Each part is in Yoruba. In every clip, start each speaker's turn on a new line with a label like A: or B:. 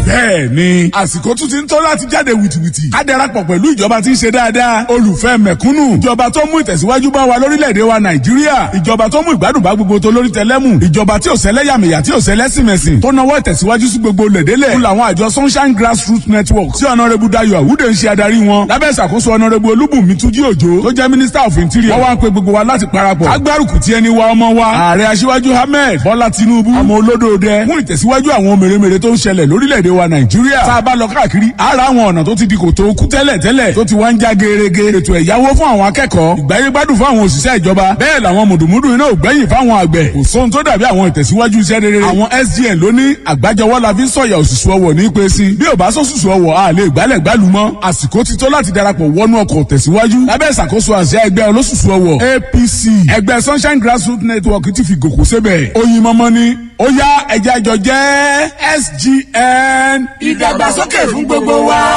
A: bẹ́ẹ̀ ni àsìkò tún ti ń tó láti jáde wìtìwìtì ká darapọ̀ pẹ̀lú ìjọba tí ń ṣe dáadáa olùfẹ́ mẹ̀kúnnù ìjọba tó mú ìtẹ̀síwájú bá wa lórílẹ̀‐èdè wa nàìjíríà ìjọba tó mú ìgbádùn bá gbogbo tó lórí tẹlẹ́mù ìjọba tí ò sẹ́lẹ̀yàmẹ̀yà tí ò sẹ́lẹ̀sìmẹ̀sìn tó nawọ́ ìtẹ̀síwájú sí gbogbo lẹ̀dẹ́lẹ̀ fún làwọn àjọ sunshine grassroots network tí ọ̀nàrẹ́bù dayo àwùdè ń ṣe adarí wọn lábẹ́ ìṣàkóso ọ̀nàrẹ́bù olúbùnmi túnjí òjò tó jẹ́ minister of interior wọ́n wá ń pe gbogbo wa láti parapọ̀ agbárùkù tí ẹni wa ọmọ wa ààrẹ aṣíwájú ahmed bọ́lá tinubu ọmọ olódòdẹ fún ìtẹ̀síwájú àwọn mèremère tó ń ṣẹlẹ̀ lórílẹ̀‐èdè wa nàìjíríà tá a bá lọ káàkiri ara àwọn ọ̀nà tó ti di kòtò kú tẹ́lẹ̀ tẹ́lẹ̀ tó ti wá ń já gerege ètò ẹ̀yáwó fún àwọn akẹ́kọ̀ọ́ ìgbáyégbádùn fún àwọn òṣìṣẹ́ ìjọba bẹ́ẹ̀ làwọn mùdùmùdù iná ògbẹ́yìn fáwọn àgbẹ̀ kò sóhun tó dàbí àwọn ìtẹ̀síwájú iṣẹ́ rere àwọn sgn ló ní àgbájọwọ́ la fi ń sọ̀yà òṣùṣù ọwọ̀ ní pé sí bí ò bá sọ́sùsù ọwọ̀ a lè gbálẹ̀ gbálù mọ́ àsìkò ti tó láti darapọ̀ wọnú ọkọ̀ tẹ̀síwájú lábẹ́ ìṣàkóso àṣẹ ẹgbẹ́ olóṣùṣù ọwọ̀ apc ẹgbẹ́ sunshine grassroots network ti fi gòkó sébẹ̀ oyin mọ́mọ́ ni ó yá ẹ̀jẹ̀ àjọ jẹ́ sgn ìdàgbàsókè fún gbogbo wa.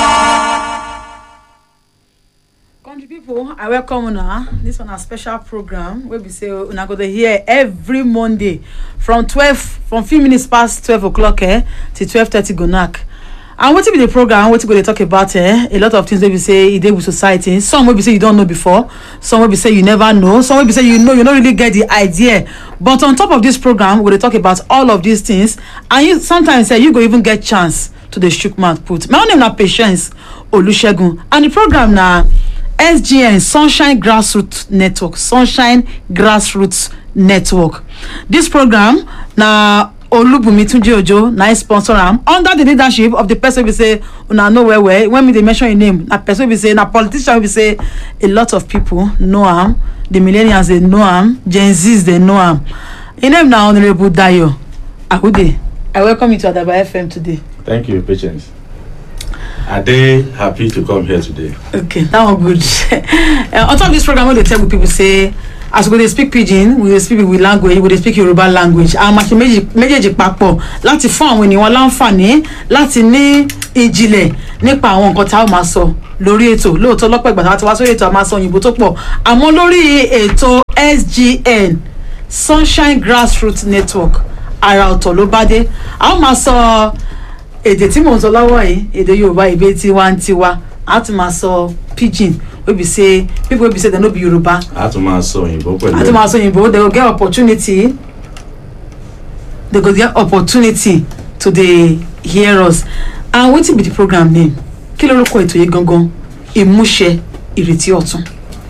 B: country pipo i welcome una dis one na special program wey be say una go dey hear every monday from twelve from few minutes past twelve o'clock eh, till twelve thirty go knack and wetin be the program wetin go dey talk about eh, a lot of things wey be say e dey with society some wey be say you don know before some wey be say you never know some wey be say you know you no really get the idea but on top of this program we go dey talk about all of these things and you sometimes eh, you go even get chance to dey chook mouth put my own name na patience olusegun and the program na sgn sunshine grassroots network sunshine grassroots network dis program na olubunmi tunji ojo na im sponsor am under di leadership of di person wey be say una know well well when me dey mention im name na person wey be say na politician wey be say a lot of pipo know am di millennials dey know am gen zs dey know am im name na honourable dayo ahude i welcome you to adaba fm today
C: Thank you, Patience. Are they happy to come here today?
B: okay that one good uh, on top of this program wey dey tell people say as we go dey speak pidgin we dey speak with language we dey speak yoruba language àwọn màṣẹ méjì méjèèjì papọ̀ láti fún àwọn ènìyàn láǹfààní láti ní ìjìnlẹ̀ nípa àwọn nǹkan tá a máa sọ lórí ètò lóòótọ́ lọ́pọ̀ ìgbà tá a ti wá sórí ètò a máa sọ òyìnbó tó pọ̀ àmọ́ lórí ètò sgn sunshine grassroots network ara ọ̀tọ̀ ló bá dé a ó máa sọ èdè tí mò ń sọ lọ́wọ́ yìí èdè yorùbá ìbí tiwantiwa a tún máa sọ pidgin wey be say people wey be say dem no be yoruba
C: A tún máa sọ òyìnbó pẹ̀lú
B: a tún máa sọ òyìnbó they go get opportunity they go get opportunity to dey hear us and wetin be the program name kí lórúkọ ètò yìí gangan ìmúṣẹ ìrètí ọ̀tun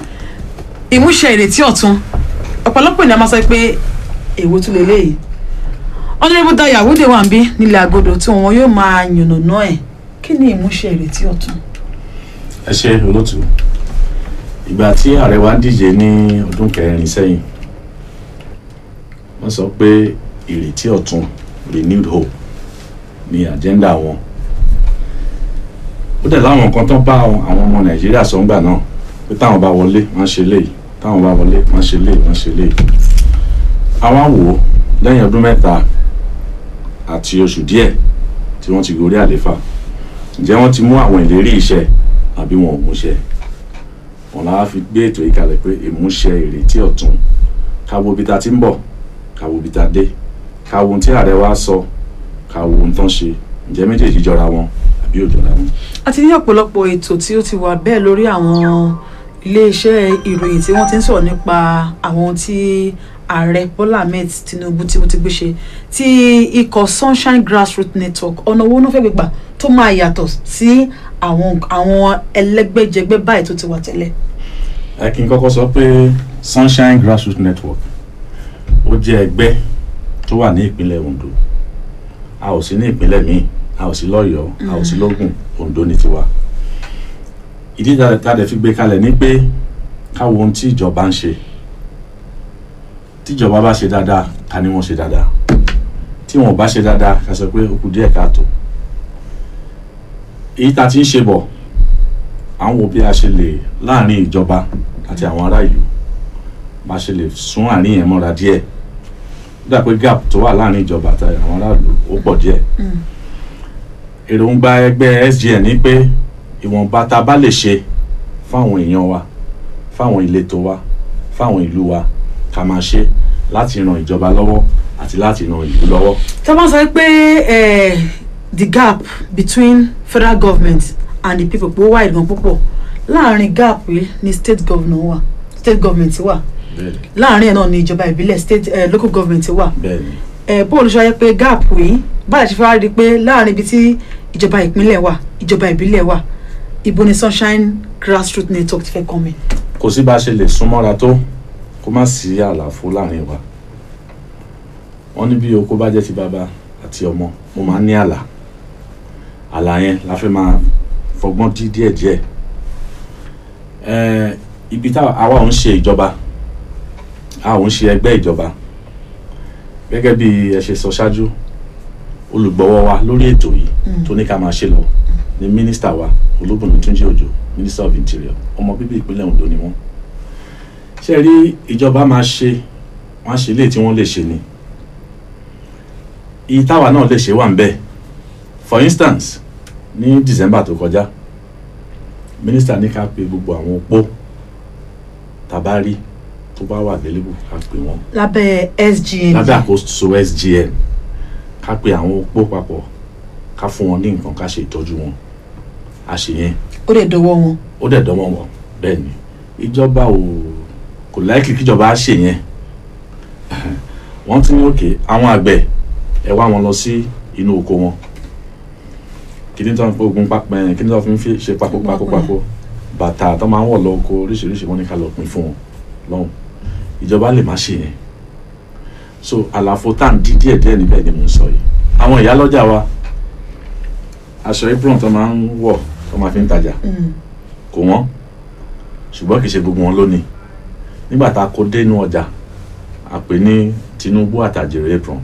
B: ìmúṣẹ ìrètí ọ̀tun ọ̀pọ̀lọpọ̀ ènìyàn máa sọ pé èwo tún lè léyìí ọ̀nàrẹ́bù dayà àwòdè wà ń bí nílẹ̀ àgọ́dọ̀ tí wọn yóò máa yànnàná ẹ̀ kí ni ìmúṣẹ ìrètí ọ̀tun.
C: ẹ ṣe olótú ìgbà tí ààrẹ wa ń díje ní ọdún kẹrin sẹ́yìn wọ́n sọ pé ìrètí ọ̀tun renewed hope ní agenda wọn ó dẹ̀ láwọn nǹkan tó bá àwọn ọmọ nàìjíríà sọ ńgbà náà pé táwọn bá wọlé wọ́n ṣe léyìí táwọn bá wọlé wọ́n ṣe léyìí wọ́n ṣe léyìí àwọn wò ó lẹ́yìn ọdún mẹ́ta àti oṣù díẹ̀ tí wọ́n ti gorí àléfà ǹjẹ́ wọ́n ti mú àwọn ìlérí iṣẹ́ àbí wọn ò múṣẹ wọn làá fi gbé ètò yìí kalẹ̀ pé ìmúṣẹ ìrètí ọ̀tun káwo ibi tá a ti ń bọ̀ káwo ibi tá a dé káwo ohun tí ààrẹ wa sọ káwo ohun tán ṣe ǹjẹ́ méjèèjì jọra wọn àbí ò jọra wọn.
B: a ti ní ọ̀pọ̀lọpọ̀ ètò tí ó ti wà bẹ́ẹ̀ lórí àwọn iléeṣẹ́ ìròyìn tí wọ́n ti ń sọ̀rọ̀ nípa àwọn tí ààrẹ bọ́lá ahmed tinubu tí ó ti gbé ṣe tí ikọ̀ sunshine grassroots network ọ̀nà owó náà fẹ́ gbégbà tó máa yàtọ̀ sí àwọn àwọn ẹlẹ́gbẹ́jẹgbẹ́ báyìí tó ti wà tẹ́lẹ̀.
C: ẹ kí n kọ́kọ́ sọ pé sunshine grassroots network ó jẹ́ ẹgbẹ́ tó wà ní ìpínlẹ̀ ondo a ò sí ní ìpínlẹ̀ míì a ò sí lọ́yọ̀ọ́ a ò sí lógùn ondo ní tiwa ìdí tá a dẹ̀ fi gbé kalẹ̀ ni pé káwo ohun tí ìjọba ń ṣe tíjọba bá ṣe dáadáa ká ní wọ́n ṣe dáadáa tí wọn ò bá ṣe dáadáa ká sọ pé ó kù díẹ̀ káàtó èyí tá a ti ń ṣe bọ̀ à ń wo bí a ṣe lè láàrin ìjọba àti àwọn ará ìlú bá a ṣe lè sún àárín yẹn mọ́ra díẹ̀ ó dà pé gap tó wà láàrin ìjọba àti àwọn ará ìlú ó pọ̀ díẹ̀ èròǹgbà ẹgbẹ́ sgn ni pé ìwọ̀nba tá a bá lè ṣe fáwọn èèyàn wa fáwọn ìletò wa fáwọn ìlú wa ká máa ṣe láti ran ìjọba lọ́wọ́ àti láti ran ìlú lọ́wọ́.
B: tí a bá sọ pé the gap between federal government and the people pé ó wà ìdùnnú púpọ̀ láàrin gap yìí ni state governor wà state government wà
C: bẹ́ẹ̀ni
B: láàrin ẹ̀ náà ni ìjọba ìbílẹ̀ state eh, local government wà
C: bẹ́ẹ̀ni
B: ẹ bóòlù ṣe wáyé pé gap yìí báyìí ṣe fẹ́ wá rí i pé láàrin ibi tí ìjọba ìpínlẹ̀ wà ìjọba ìbílẹ̀ wà ibo ni sunshine grassroots network ti fẹ́ kọ́ mi.
C: kò sí bá a ṣe lè súnmọ́ra tó kó má sí àlàfo láàrin wa wọ́n ní bí oko bá jẹ́ ti bàbá àti ọmọ mo máa ń ní àlà àlà yẹn la fẹ́ máa fọgbọ́n dí díẹ̀díẹ̀ ẹ̀ẹ́ ibi tá àwa ò ń ṣe ìjọba a ò ń ṣe ẹgbẹ́ ìjọba gẹ́gẹ́ bí ẹ ṣe sọ ṣáájú olùgbọ́wọ́ wa lórí ètò yìí tó ní ká máa ṣe lọ ni mínísítà wa olúbùnú túnjí òjò minister of interior ọmọ bíbí ìpínlẹ̀ ondo ni wọ́n ṣe rí ìjọba máa ṣe wọ́n á ṣe ilé tí wọ́n lè ṣe ni iye táwa náà lè ṣe wà ń bẹ̀ for instance ní december tó kọjá minister ní ká pe gbogbo àwọn opó tabari tó bá wà available ká pe wọ́n
B: lábẹ́ sgn
C: lábẹ́ àkóso sgn ká pe àwọn opó papọ̀ ká fún wọn ní nǹkan ká ṣe ìtọ́jú wọn a ṣe yẹn
B: ó lè dọwọ́ wọn.
C: ó dẹ̀ dánwọ́ wọn bẹ́ẹ̀ ni ìjọba ò kò láìkì kíjọba á ṣe yẹn wọ́n ti ní òkè àwọn àgbẹ̀ ẹ wá wọn lọ sí inú oko wọn kí ni tí wọ́n fi ogun papọ̀ ẹ̀ kí ni tí wọ́n fi ń fi ṣe papọ̀ papọ̀ papọ̀ bàtà tó máa ń wọ̀ lọ oko oríṣiríṣi wọn ní ká lọ pín fún wọn lọ́hùn ìjọba lè má ṣe yẹn so àlàfo tá à ń dí díẹ̀ díẹ̀ níbẹ̀ ni mò ń sọ yìí àwọn ìyálọ́jà wa aṣọ apron tó máa ń wọ̀ tó máa fi ń tajà kò wọ́n ṣùgbọ́n kì í ṣe gbogbo wọn lónìí nígbà tá a kó dénú ọjà a pè ní Tinubu àtàjèrè apron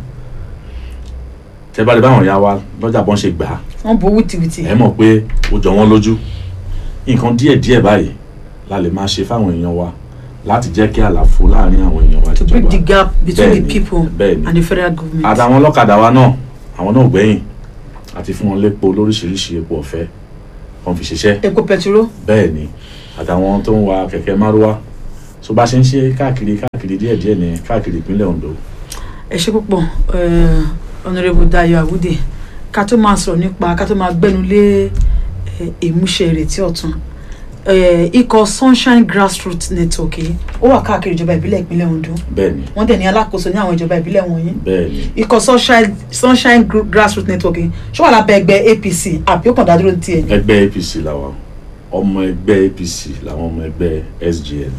C: tẹ bá lè báwọn ya wa lọ́jà bọ́n ṣe gbà á
B: wọ́n bo wìtìwìtì.
C: ẹ mọ̀ pé ó jọ wọ́n lójú nǹkan díẹ̀díẹ̀ báyìí la lè máa ṣe fáwọn èèyàn wa láti jẹ́ kí àlàfo láàrin àwọn èèyàn wa
B: to
C: ìjọba
B: bridge the gap between the
C: Bẹ́ẹ̀ni,
B: people
C: bẹ́ẹ̀ni.
B: and the federal government.
C: àtàwọn ọlọ́kadà wa náà àwọn náà ò gbẹ̀yìn àti fún wọn lépo lóríṣiríṣi epo ọ̀fẹ́ wọn fi ṣiṣẹ́
B: epo pẹtiró
C: bẹ́ẹ̀ ni àtàwọn tó ń wa kẹ̀kẹ́ márúwá tó bá ṣe ń ṣe káàkiri káàkiri díẹ̀díẹ̀ ní káàkiri ìpínlẹ̀ Ondo
B: ẹ ṣe púpọ̀ eh, honourable Dayo Awude ká tó máa sọ̀rọ̀ nípa ká tó máa gbẹ́nu lé eh, ìmúṣẹ ìrètí ọ̀tun eh, ikọ̀ sunshine grassroots network yìí ó wà káàkiri ìjọba ìbílẹ̀ ìpínlẹ̀ Ondo
C: bẹ́ẹ̀ ni
B: wọ́n dẹ̀ ní alákòóso ní àwọn ìjọba ìbílẹ̀ wọ̀nyí
C: bẹ́ẹ̀ ni
B: ikọ̀ sunshine sunshine Gr- grassroots network yìí ṣó wà lábẹ́ ẹgbẹ́ APC àbí ó kàn dá dúró ní tiẹ̀ ni.
C: ẹgbẹ́ APC làwọn ọmọ ẹgbẹ́ APC làwọn ọmọ ẹgbẹ́ SGN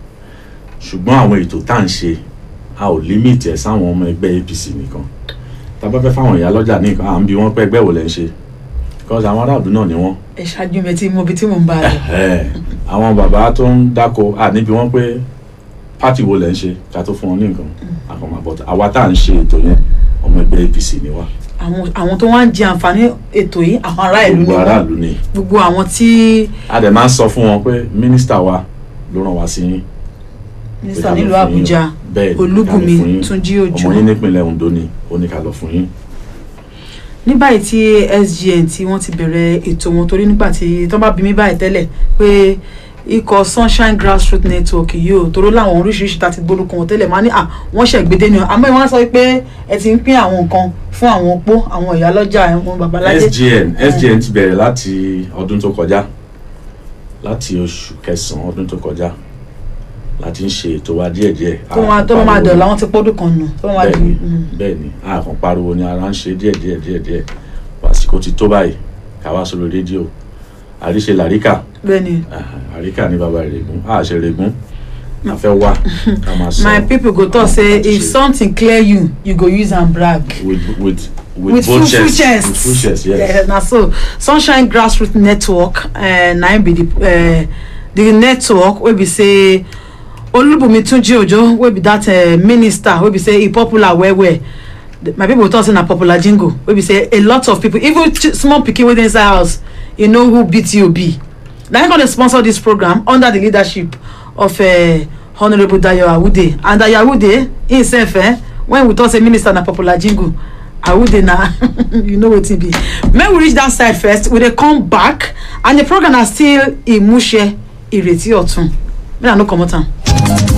C: ṣùgbọ́n àwọn ètò tá à ń ṣe a ò límìtì ẹ̀ sáwọn ọmọ ẹgbẹ́ APC nìkan tá a bá fẹ́ fáwọn ìyá lọ́jà nìkan à ń bi wọ́n pé ẹgbẹ́ wo lẹ́ ń ṣe because àwọn aráàlú náà ni wọ́n
B: ẹ ṣáájú mi tí mo bi tí mo ń bá a lọ.
C: Ẹ̀hẹ́. àwọn bàbá tó ń dáko à níbi wọn pé pátì wo lẹ ń ṣe ká tó fún wọn ní nǹkan àkànmọ́ but àwa tá à ń ṣe ètò yẹn ọmọ ẹgbẹ́ APC ni wá
B: àwọn àwọn tó wá ń jẹ àǹfààní ètò yìí àwọn ará ìlú ni
C: gbogbo
B: wọ́n
C: aráàlú ni
B: gbogbo àwọn tí
C: a dẹ̀ máa ń sọ fún wọn pé mínísítà wa ló ràn wá sí yín
B: mínísítà
C: pé ká lọ
B: nílùú
C: fún yín.
B: Àbújá
C: bẹ́ẹ̀ ni, ká lọ
B: Olúbùnmi
C: fún yín.
B: Túnjí Òjó
C: ọmọ yín nípìnlẹ̀ Ondo ni ó ní ká lọ fún yín
B: ní báyìí tí SGN tí wọ́n ti bẹ̀rẹ̀ ètò wọn torí nígbà tí tó bá bí mi báyìí tẹ́lẹ̀ pé ikọ̀ sunshine grassroots network yìí ò toró láwọn oríṣiríṣi tá a ti gbórúkọ wọn tẹ́lẹ̀ máa ní à wọ́n ṣẹ̀gbédé ni o àmọ́ ìwọ́n sọ pé ẹ ti ń pín àwọn nǹkan fún àwọn opó àwọn ìyálọ́jà àwọn babalájẹ́
C: SGN SGN ti bẹ̀rẹ̀ láti ọdún tó kọjá láti oṣù kẹsàn-án ọdún tó kọjá láti ń ṣe ètò wa díẹ̀díẹ̀
B: tó máa tó máa dọ̀ láwọn ti pọ́dún kan nù tó máa di
C: bẹ́ẹ̀ni
B: mm.
C: bẹ́ẹ̀ni a kàn pariwo ni ara ń ṣe díẹ̀díẹ̀ díẹ̀díẹ̀ àsìkò ti tó báyìí ká wá sórí rédíò àríṣe làríkà
B: bẹ́ẹ̀ni
C: ah, àríkà ní bàbá rẹ̀gùn a ṣe rẹ̀gùn a fẹ́ wá ká máa sọ
B: my people go talk
C: àwọn
B: say
C: nǹkan tó
B: if
C: ṣe.
B: something clear you you go use am brag.
C: with with with,
B: with full
C: both
B: full
C: chest
B: chest
C: with full chest yes
B: Yeah, na so sunshine grassroots network uh, na im be the uh, the network wey be say olubunmi tunji ojo wey be that uh, minister wey be say e popular well well The- my people talk say na popular jingle wey be say a lot of people even ch- small pikin wey dey inside house you know who bto be na im come dey sponsor this program under the leadership of uh, honourable dayo awude and dayo awude himself eh, when we talk say minister na popular jingle awude na you know wetin be make we reach that side first we dey come back and the program na still imuse ireti ọtun make i no comot am.